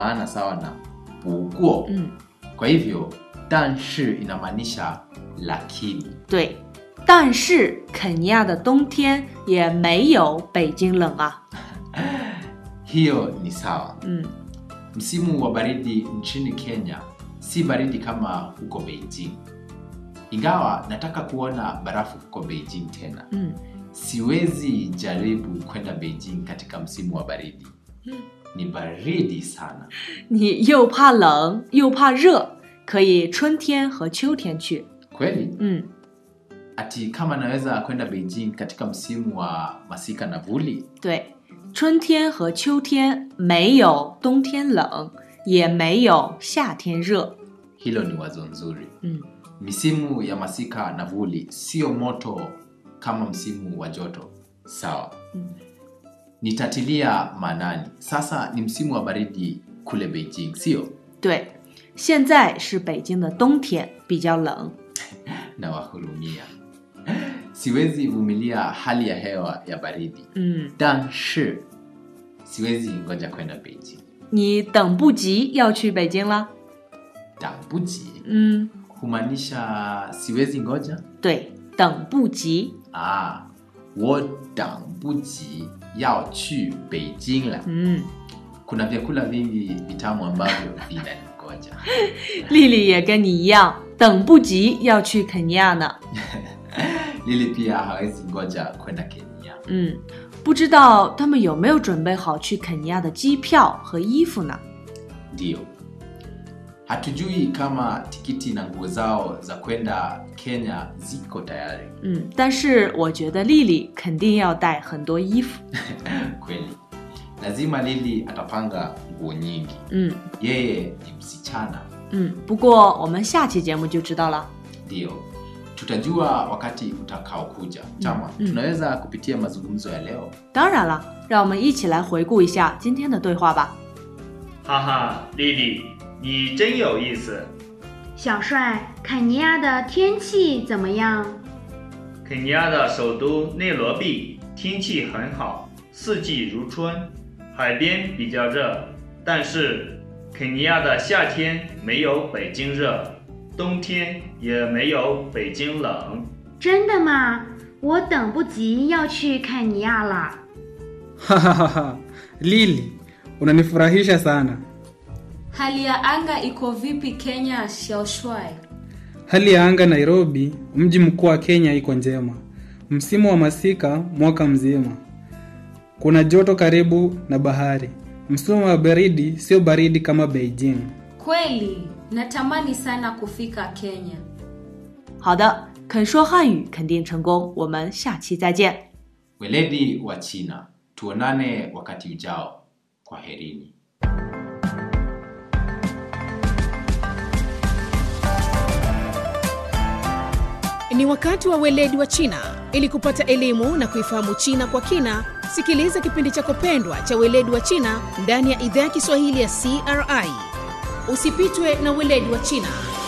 maana sawa na 不过嗯， kwa hivyo 但是 inamaanisha lakini 对。但是肯尼亚的冬天也没有北京冷啊。 hiyo ni sawa 嗯， msimu wa baridi nchini kenya si baridi kama huko beijing ingawa nataka kuona barafu huko beijing tena 嗯， siwezi jaribu kwenda beijing katika msimu wa baridi ni baridi sana 你又怕冷又怕热，可以春天和秋天去。 kweli 嗯， ati kama naweza kwenda beijing katika msimu wa masika na vuli 对，春天和秋天没有冬天冷，也没有夏天热。 hilo ni wazo nzuri 嗯， misimu ya masika na vuli sio moto kama msimu wa joto sawa Mm. nitatilia maanani sasa ni msimu wa baridi kule beijing sio 对，现在是北京的冬天，比较冷。 na wahurumia siwezi vumilia hali ya hewa ya baridi 嗯， 但是 siwezi ngoja kwenda beijing 你等不及要去北京了。 dambuji 嗯， humaanisha siwezi ngoja 对，等不及。 ah, 我等不及要去北京了嗯， kuna vyakula vingi vitamu ambavyo vinaningoja 丽丽也跟你一样，等不及要去肯尼亚呢。 lili pia hawezi ngoja kwenda kenya 嗯，不知道他们有没有准备好去肯尼亚的机票和衣服呢？ ndiyo hatujui kama tikiti na nguo zao za kwenda kenya ziko tayari 嗯，但是我觉得丽丽肯定要带很多衣服。 kweli lazima lili atapanga nguo nyingi 嗯 yeye ni msichana 嗯，不过我们下期节目就知道了。 ndiyo tutajua wakati utakaokuja chama mm. tunaweza kupitia mazungumzo ya leo 当然了，让我们一起来回顾一下今天的对话吧。 哈哈，丽丽，你真有意思。 小帅，肯尼亚的天气怎么样？ 肯尼亚的首都内罗毕天气很好，四季如春，海边比较热，但是肯尼亚的夏天没有北京热，冬天也没有北京冷。 真的吗？我等不及要去肯尼亚了。 Hahaha, Lili, unanifurahisha sana. Hali ya anga iko vipi Kenya, Xiaoshuai? Hali ya anga Nairobi, mji mkuu wa Kenya, iko njema. Msimu wa masika mwaka mzima. Kuna joto karibu na bahari. Msimu wa baridi sio baridi kama Beijing. Kweli, natamani sana kufika Kenya. 好的，肯说汉语肯定成功，我们下期再见。 weledi wa china tuonane wakati ujao kwa herini Ni wakati wa weledi wa China. Ili kupata elimu na kuifahamu China kwa kina, sikiliza kipindi chako pendwa cha weledi wa China ndani ya idhaa ya Kiswahili ya CRI. Usipitwe na weledi wa China.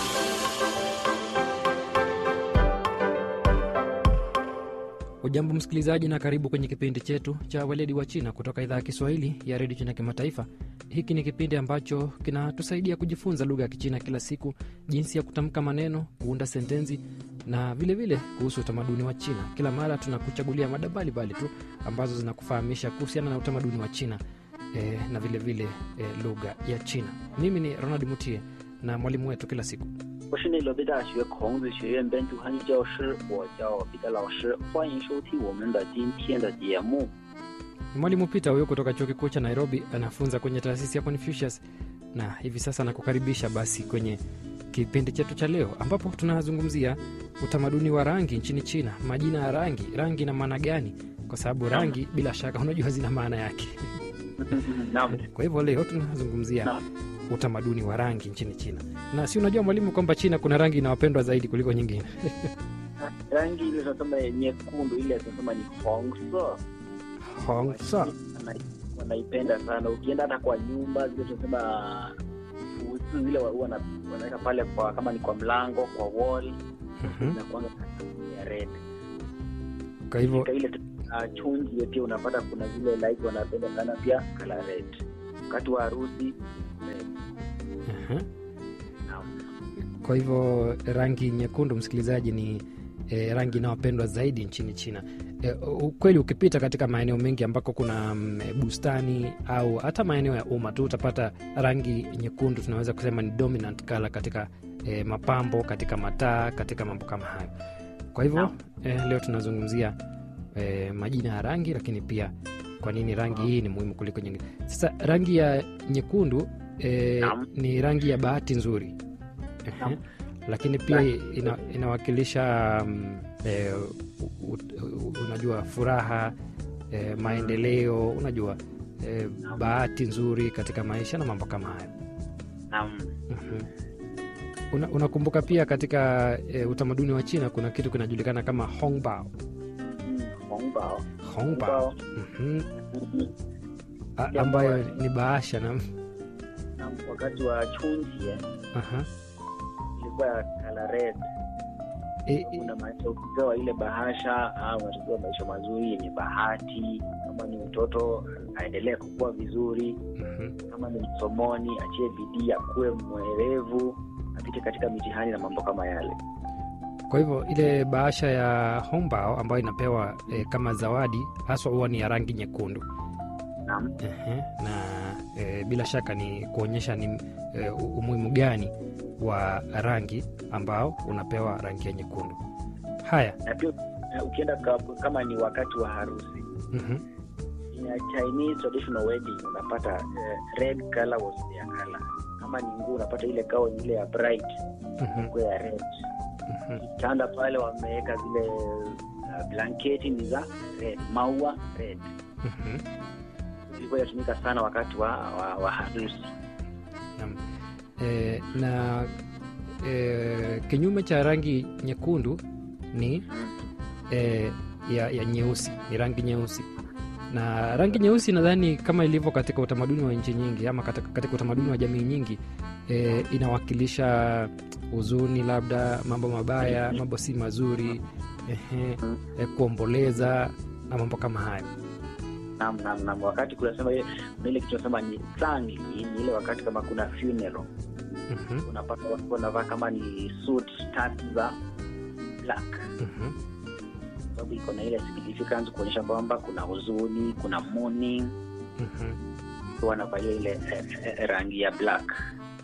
Ujambo msikilizaji, na karibu kwenye kipindi chetu cha weledi wa China kutoka idhaa ya Kiswahili ya redio China Kimataifa. Hiki ni kipindi ambacho kinatusaidia kujifunza lugha ya Kichina kila siku, jinsi ya kutamka maneno, kuunda sentensi na vilevile vile kuhusu utamaduni wa China. Kila mara tunakuchagulia mada mbalimbali tu ambazo zinakufahamisha kuhusiana na utamaduni wa China eh, na vilevile vile, eh, lugha ya China. Mimi ni Ronald Mutie na mwalimu wetu kila siku 我是内罗毕大学孔子学院本土汉语教师，我叫彼得老师，欢迎收听我们的今天的节目。 Ni mwalimu Peter huyo kutoka chuo kikuu cha Nairobi, anafunza kwenye taasisi ya Confucius na hivi sasa nakukaribisha basi kwenye kipindi chetu cha leo, ambapo tunazungumzia utamaduni wa rangi nchini China. Majina ya rangi, rangi na maana gani? Kwa sababu rangi bila shaka unajua zina maana yake. Naam, Kwa hivyo leo tunazungumzia Naam. utamaduni wa rangi nchini China, na si unajua mwalimu kwamba China kuna rangi inawapendwa zaidi kuliko nyingine. rangi ile tunasema nyekundu, ile tunasema ni hongso, Hongsa. Wana- wanaipenda sana. Ukienda hata kwa nyumba zile tunasema fusi zile wa- wana- wanaweka pale kwa kama ni kwa mlango, kwa wall Mhm. na kuanga ya red. Kwa hivyo Katika ile uh, chunji pia unapata kuna zile light wanapenda sana pia color red. Wakati wa harusi Aha. Naam. Kwa hivyo rangi nyekundu, msikilizaji, ni e, rangi inayopendwa zaidi nchini China. E, ukweli ukipita katika maeneo mengi ambako kuna mm, bustani au hata maeneo ya umma tu utapata rangi nyekundu, tunaweza kusema ni dominant color katika e, mapambo, katika mataa, katika mambo kama hayo. Kwa hivyo e, leo tunazungumzia e, majina ya rangi, lakini pia kwa nini rangi hii ni muhimu kuliko nyingine. Sasa rangi ya nyekundu e, Naam. ni rangi ya bahati nzuri Ehe. Naam. lakini pia ina, inawakilisha mm, e, u, u, unajua furaha e, maendeleo unajua e, bahati nzuri katika maisha na mambo kama hayo Naam. Mhm. Una, unakumbuka pia katika e, utamaduni wa China kuna kitu kinajulikana kama hongbao Mm, hongbao. hongbao Hongbao. Mhm. Mhm. A- Pia ambayo kwa- ni bahasha na Naam, wakati wa chunji eh, aha. ilikuwa ya color red E, e, unamaanisha ukipewa ile bahasha au unatakiwa maisha mazuri yenye bahati kama ni mtoto aendelee kukua vizuri mhm. kama ni msomoni achie bidii akuwe mwerevu apite katika mitihani na mambo kama yale Kwa hivyo ile bahasha ya hongbao ambayo inapewa e, kama zawadi haswa huwa ni ya rangi nyekundu naam Ehe, na e, bila shaka ni kuonyesha ni e, umuhimu gani wa rangi ambao unapewa rangi ya nyekundu. Haya, na pia eh, ukienda ka- kama ni wakati wa harusi mhm, ya Chinese traditional wedding unapata eh, red color was their color kama ni nguo unapata ile kao ile ya bright mhm, nguo ya red mhm. kitanda pale wameweka zile uh, blanketi ni za red maua red Mhm. ilikuwa inatumika sana wakati wa, wa, wa harusi Naam. E, na e, kinyume cha rangi nyekundu ni e, ya, ya nyeusi, ni rangi nyeusi na rangi nyeusi nadhani kama ilivyo katika utamaduni wa nchi nyingi ama katika, katika utamaduni wa jamii nyingi e, inawakilisha huzuni, labda mambo mabaya, mambo si mazuri, ehe, e, kuomboleza na mambo kama hayo. nam nam nam wakati kunasema ile kuna ile kitu tunasema ni zangli ni ile wakati kama kuna funeral Mhm, unapata watu wanavaa kama ni suit tatu za black mhm, sababu iko na ile significance kuonyesha kwamba kuna huzuni kuna mourning mhm. so wanavalia ile eh, eh, rangi ya black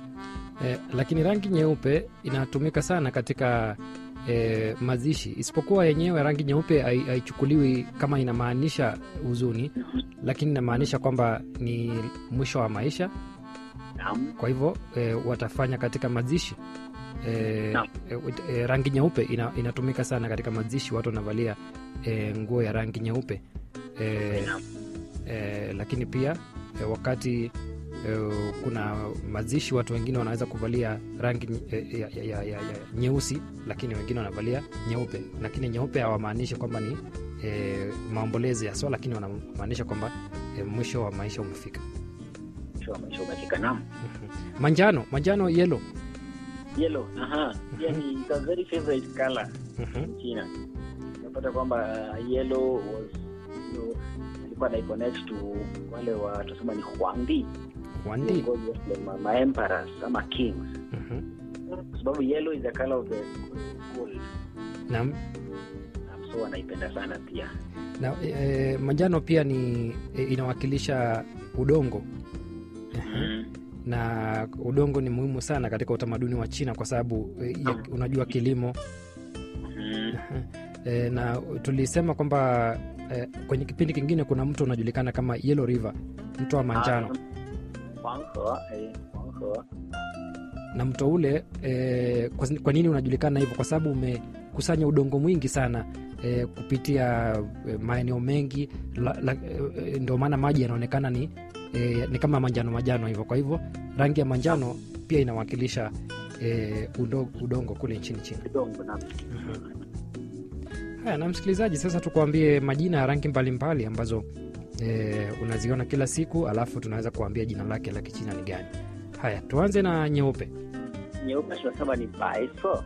Eh, lakini rangi nyeupe inatumika sana katika eh, mazishi, isipokuwa yenyewe rangi nyeupe hai- haichukuliwi kama inamaanisha huzuni, lakini inamaanisha kwamba ni mwisho wa maisha. Naam. Kwa hivyo eh, watafanya katika mazishi eh, Naam. eh, eh, rangi nyeupe ina, inatumika sana katika mazishi, watu wanavalia eh, nguo ya rangi nyeupe eh, Naam. eh, lakini pia eh, wakati eh, kuna mazishi watu wengine wanaweza kuvalia rangi nye- eh, ya, ya, ya, ya, ya, nyeusi lakini wengine wanavalia nyeupe lakini nyeupe hawamaanishi kwamba ni eh, maombolezi ya so lakini wanamaanisha kwamba eh, mwisho wa maisha umefika mwisho wa maisha umefika nam Mhm. manjano manjano yelo yellow aha yeah, ni it's a very favorite color Mhm. in China unapata kwamba uh, yellow was you know, ilikuwa na connect to wale wa tusema ni huangdi wandi viongozi wa ma, ma emperors ama kings Mhm. kwa sababu yellow is the color of the gold na, Um, so wanaipenda sana pia na eh, manjano pia ni eh, inawakilisha udongo mm. na udongo ni muhimu sana katika utamaduni wa China kwa sababu eh, ya- unajua kilimo Mm. e, na tulisema kwamba e, kwenye kipindi kingine kuna mto unajulikana kama Yellow River, mto wa manjano Ah, Huanghe, eh, Huanghe. na mto ule e, kwa, kwa nini unajulikana hivyo? Kwa sababu umekusanya udongo mwingi sana e, kupitia e, maeneo mengi la, la, e, ndio maana maji yanaonekana ni, e, ni kama manjano manjano hivyo. Kwa hivyo rangi ya manjano pia inawakilisha e, udongo, udongo kule nchini China. Udongo, naam. Haya, na msikilizaji, sasa tukuambie majina ya rangi mbalimbali ambazo e, unaziona kila siku, alafu tunaweza kuambia jina lake la kichina ni gani. Haya, tuanze na nyeupe. nyeupe tunasema ni baiso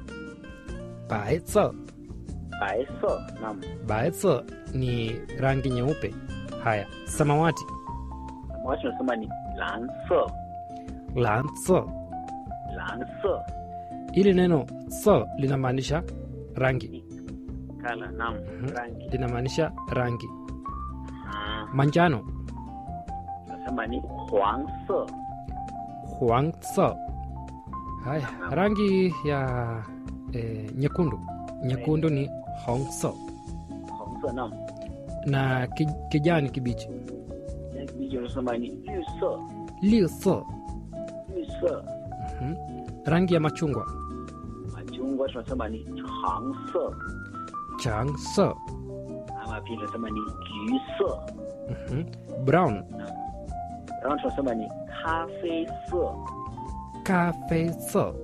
Baezo. baiso naam Baezo ni rangi nyeupe. Haya, samawati. samawati tunasema ni lanso Lanzo. ranse ili neno so linamaanisha rangi kala nam Mhm. rangi linamaanisha rangi Ah, manjano tunasema ni huangse huang so haya rangi ya eh, nyekundu nyekundu ni hong so hongse nam na ki, kijani kibichi Kijani kibichi unasema ni yuse liu so yuse Mhm. rangi ya machungwa machungwa tunasema ni changse chang so ama pia tunasema ni juse Mhm. brown 然后tunasema ni kafeise cafe so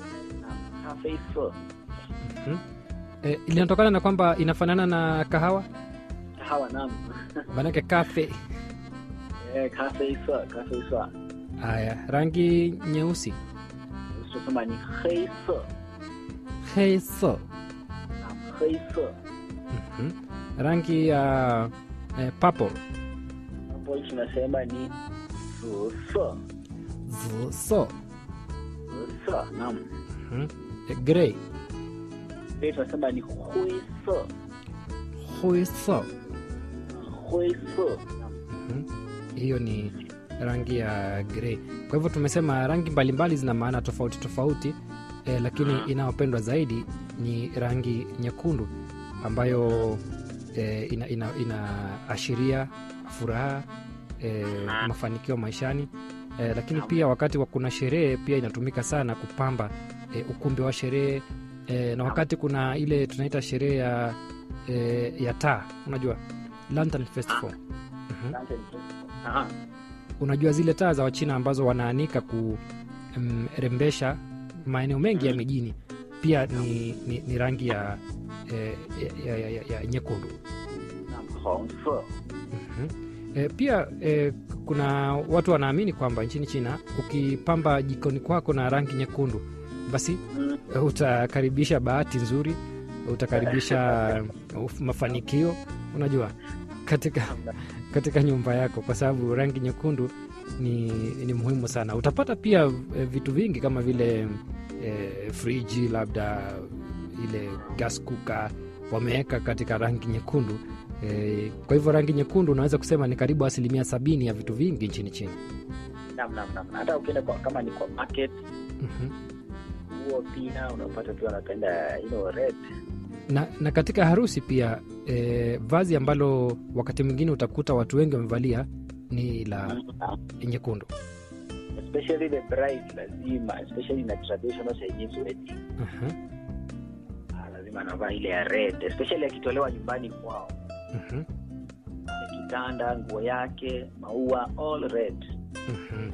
kafeise Mhm. eh, linatokana na kwamba inafanana na kahawa kahawa nam maanake cafe Eh, kafeise kafeise haya rangi nyeusi tunasema ni heise hey so nam heise Mhm. rangi ya eh, purple hapo tunasema ni zise zi so zise nam Mhm. Eh, grey pia tunasema ni huise hui so huise nam Mhm. hiyo ni rangi ya grey kwa hivyo tumesema rangi mbalimbali zina maana tofauti tofauti eh, lakini inayopendwa zaidi ni rangi nyekundu ambayo eh, ina, ina, inaashiria furaha eh, mafanikio maishani eh, lakini pia wakati wa kuna sherehe pia inatumika sana kupamba eh, ukumbi wa sherehe eh, na wakati kuna ile tunaita sherehe ya, eh, ya taa unajua lantern festival Mhm asante Aha. unajua zile taa za wachina ambazo wanaanika kurembesha maeneo mengi ya mijini pia ni, ni, ni rangi ya, eh, ya, ya, ya, ya nyekundu nam hongse Mhm. E, pia e, kuna watu wanaamini kwamba nchini China ukipamba jikoni kwako na rangi nyekundu basi Mm. e, utakaribisha bahati nzuri, utakaribisha uf- mafanikio, unajua katika katika nyumba yako, kwa sababu rangi nyekundu ni, ni muhimu sana. Utapata pia e, vitu vingi kama vile e, friji, labda ile gas cooker wameweka katika rangi nyekundu e, kwa hivyo rangi nyekundu unaweza kusema ni karibu asilimia sabini ya vitu vingi nchini China. nam nam nam hata ukienda kwa, kama ni kwa market Mhm. huo pia unapata pia wanapenda you know, red na, na katika harusi pia e, vazi ambalo wakati mwingine utakuta watu wengi wamevalia ni la nyekundu. especially the bride lazima especially na traditional Chinese wedding Aha, ah, lazima anavaa ile ya red especially akitolewa nyumbani kwao mhm, Ile kitanda nguo yake maua all red mhm.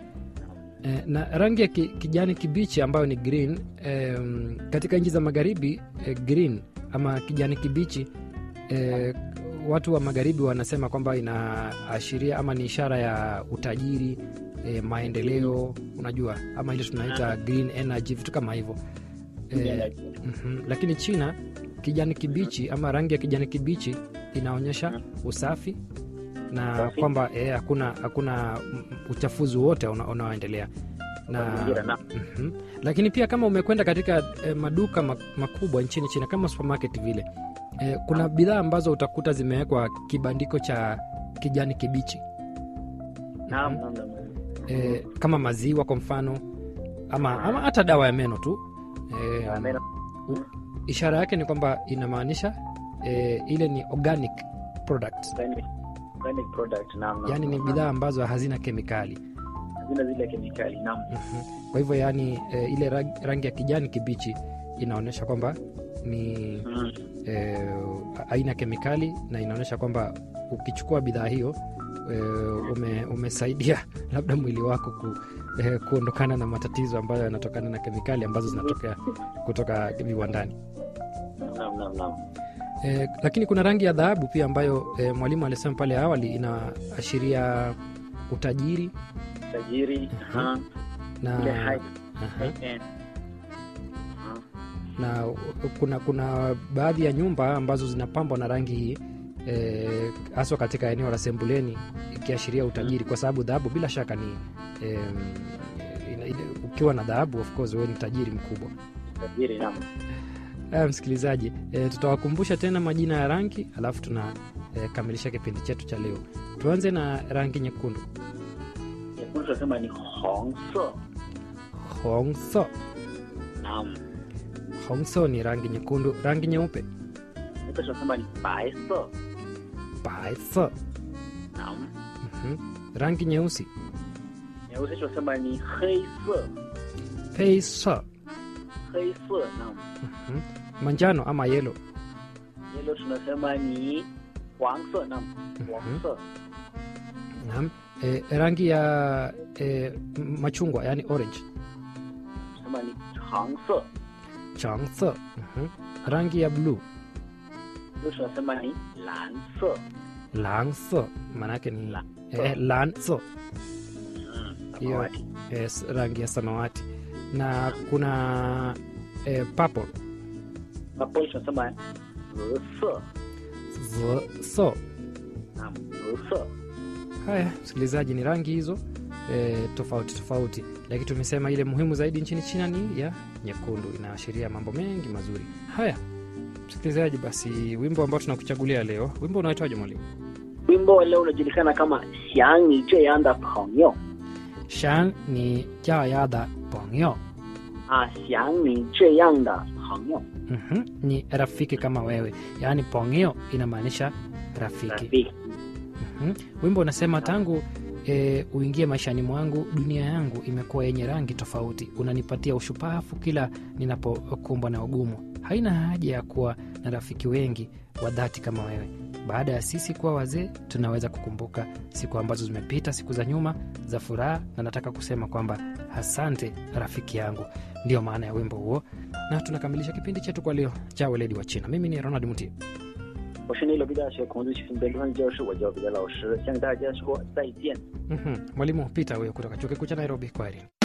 E, na rangi ya ki, kijani kibichi ambayo ni green e, katika nchi za magharibi e, green ama kijani kibichi e, watu wa magharibi wanasema kwamba inaashiria ama ni ishara ya utajiri e, maendeleo unajua ama ile tunaita green energy vitu kama hivyo e, mm lakini china kijani kibichi ama rangi ya kijani kibichi inaonyesha usafi na Usafi. kwamba eh, hakuna hakuna mm, uchafuzi wote una- unaoendelea na Mazingira, naam. Mhm. lakini pia kama umekwenda katika eh, maduka ma- makubwa nchini china kama supermarket vile eh, kuna bidhaa ambazo utakuta zimewekwa kibandiko cha kijani kibichi naam naam naam eh, kama maziwa kwa mfano ama, ama hata dawa ya meno tu eh, Ya meno. u- ishara yake ni kwamba inamaanisha eh, ile ni organic product Organic- organic product naam naam, yaani ni naam, bidhaa ambazo hazina kemikali naam. hazina zile kemikali naam Mhm. kwa hivyo yaani eh, ile rag- rangi ya kijani kibichi inaonyesha kwamba ni Mm. eh, aina kemikali na inaonyesha kwamba ukichukua bidhaa hiyo eh, ume, umesaidia labda mwili wako ku, eh, kuondokana na matatizo ambayo yanatokana na kemikali ambazo zinatokea kutoka viwandani naam naam naam eh, lakini kuna rangi ya dhahabu pia ambayo eh, mwalimu alisema pale awali inaashiria utajiri tajiri Aha. aha. na, ile high aha. high end Aha. na kuna kuna baadhi ya nyumba ambazo zinapambwa na rangi hii eh, haswa katika eneo la Sembuleni ikiashiria utajiri, kwa sababu dhahabu bila shaka ni em, ile- ukiwa na dhahabu of course wewe ni tajiri mkubwa tajiri naam Haya, msikilizaji e, tutawakumbusha tena majina ya rangi alafu tunakamilisha kipindi chetu cha leo tuanze na rangi nyekundu nyekundu tunasema ni hongso hongso naam hongso ni rangi nyekundu rangi nyeupe nyeupe tunasema ni baiso baiso naam Mhm. rangi nyeusi nyeusi tunasema ni heiso peiso heiso naam Mhm. manjano ama yelo yelo tunasema ni wangso naam wangso Naam. E, rangi ya e, m- machungwa yani orange tunasema ni changso changso Mhm. rangi ya bluu blue tunasema ni lanso langso maanake ni La- e, lanso Mm, hiyo samawati. e, s- rangi ya samawati na kuna e, purple Purple tunasema ziso so naam ziso haya msikilizaji ni rangi hizo e, tofauti tofauti lakini tumesema ile muhimu zaidi nchini china ni ya nyekundu inaashiria mambo mengi mazuri haya msikilizaji basi wimbo ambao tunakuchagulia leo wimbo unaitwaje mwalimu wimbo wa leo unajulikana kama xiang ni zhe yang da pengyo shan ni jayada pongyo ah xiang ni zhe yang da pengyo mm ni rafiki kama wewe yaani pongyo inamaanisha rafiki rafiki Mhm. wimbo unasema tangu e, uingie maishani mwangu dunia yangu imekuwa yenye rangi tofauti unanipatia ushupafu kila ninapokumbwa na ugumu haina haja ya kuwa na rafiki wengi wa dhati kama wewe baada ya sisi kuwa wazee tunaweza kukumbuka siku ambazo zimepita siku za nyuma za furaha na nataka kusema kwamba asante rafiki yangu ndiyo maana ya wimbo huo na tunakamilisha kipindi chetu kwa leo cha weledi wa china mimi ni ronald muti 我是内罗毕大学孔子学院本科教师，我叫彼得老师，向大家说再见。 Mhm. mwalimu pita huyo kutoka chuo kikuu cha nairobi kwaherini